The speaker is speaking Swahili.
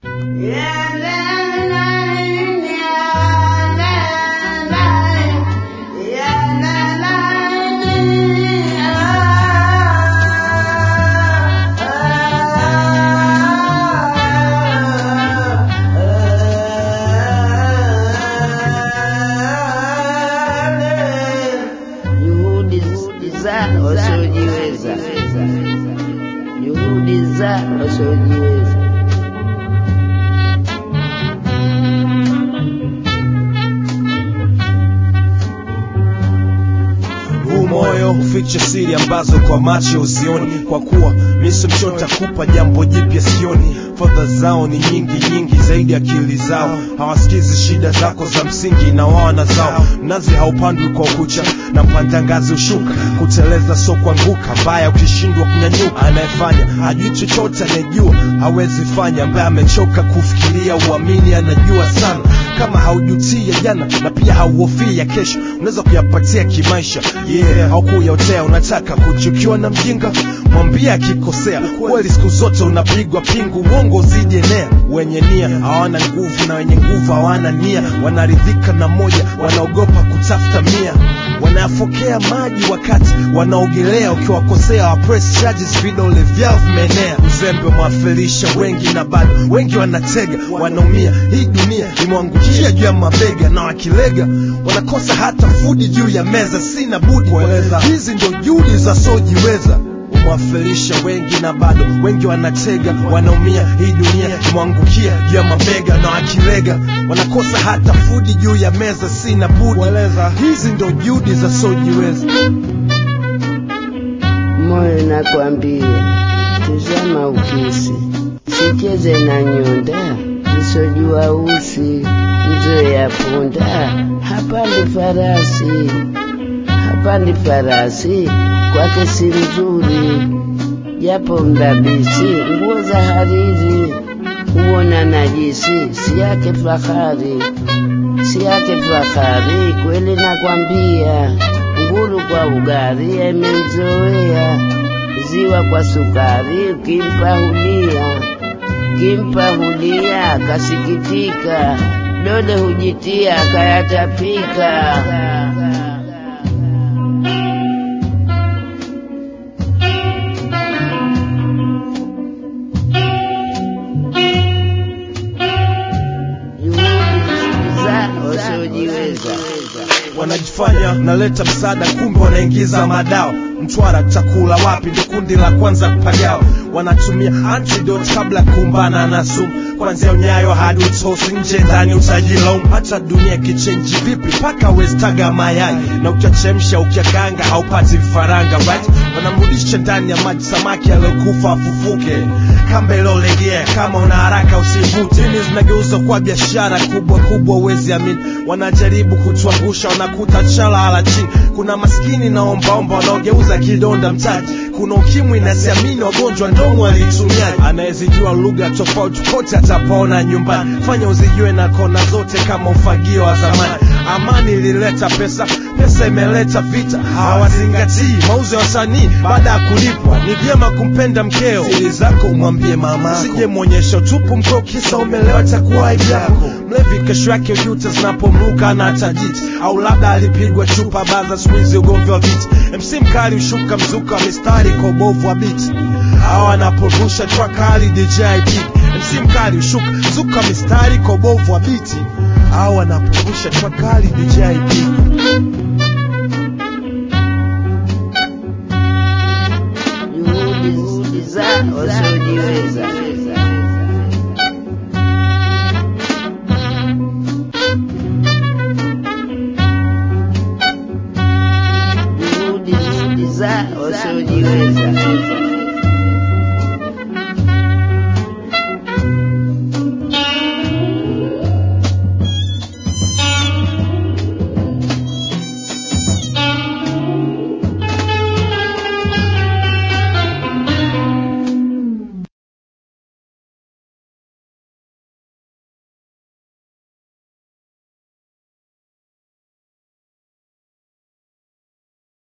Juhudi za wasiojiweza, juhudi za wasiojiweza. huu moyo huficha siri ambazo kwa macho uzioni kwa kuwa miso mchota kupa jambo jipya sioni fadha zao ni nyingi nyingi zaidi akili zao hawasikizi shida zako za msingi na wawana zao mnazi haupandwi kwa ukucha na mpanda ngazi ushuka kuteleza so kuanguka mbaya ukishindwa kunyanyuka anayefanya hajui chochote anayejua hawezi fanya ambaye amechoka kufikiria uamini anajua sana kama haujutii ya jana na pia hauhofii ya kesho unaweza kuyapatia kimaisha yeah haukuyaotea unataka kuchukiwa na mjinga mwambie akikosea kweli siku zote unapigwa pingu uongo uzidi enea wenye nia hawana nguvu na wenye nguvu hawana nia wanaridhika na moja wanaogopa kutafuta mia wanayafokea maji wakati wanaogelea ukiwakosea wa press charges vidole vyao vimeenea uzembe umewafirisha wengi na bado wengi wanatega wanaumia hii dunia imewangukia juu ya mabega na wakilega wanakosa hata fudi juu ya meza sina budi kueleza hizi ndio juhudi za sojiweza umewafirisha wengi na bado wengi wanatega wanaumia hii dunia imewangukia juu ya mabega na wakilega wanakosa hata fudi juu ya meza sina budi kueleza hizi ndio juhudi za sojiweza Moyo nakwambia, tizama ukisi, sicheze na nyonda, nisojua usi, mzee ya punda, hapandi farasi, hapandi farasi, kwake si mzuri, japo mdabisi, nguo za hariri, huona najisi, si yake fahari, si yake fahari, kweli nakwambia, nguru kwa ugari imemzoea, ziwa kwa sukari, ukimpa hulia, ukimpa hulia, kasikitika, dole hujitia, kayatapika. Juhudi za wasiojiweza. wanajifanya naleta msaada kumbe wanaingiza madao mtwara chakula wapi ndo kundi la kwanza kupagao wanatumia antidote kabla ya kukumbana na sumu kwanzia unyayo hadi utosi nje ndani utajilaumu hata dunia kichenji vipi mpaka westaga mayai na ukiachemsha ukiakanga haupati vifaranga right wanamrudisha ndani ya maji samaki aliyokufa afufuke kamba iliolegea kama una haraka usivute dini zinageuzwa kwa biashara kubwa kubwa uwezi amini wanajaribu kutuangusha wanakuta chala hala chini kuna maskini na ombaomba wanaogeuza kidonda mtaji kuna ukimwi na siamini wagonjwa ndomo walitumiaji anayezijua lugha tofauti kote atapaona nyumbani fanya uzijue na kona zote kama ufagio wa zamani amani ilileta pesa pesa imeleta vita hawazingatii mauzo ya wasanii baada ya kulipwa ni vyema kumpenda mkeo siri zako umwambie mama sije mwonyesha utupu mkeo kisa umelewa takuwa aibu yako mlevi kesho yake juta zinapomruka na tajiti au labda alipigwa chupa baza squeeze ugomvi wa viti mc mkali ushuka mzuka wa mistari kwa ubovu wa biti au anaporusha twakali dj Kid. mc mkali ushuka mzuka mistari kwa ubovu wa biti au anaporusha twakali dj Kid.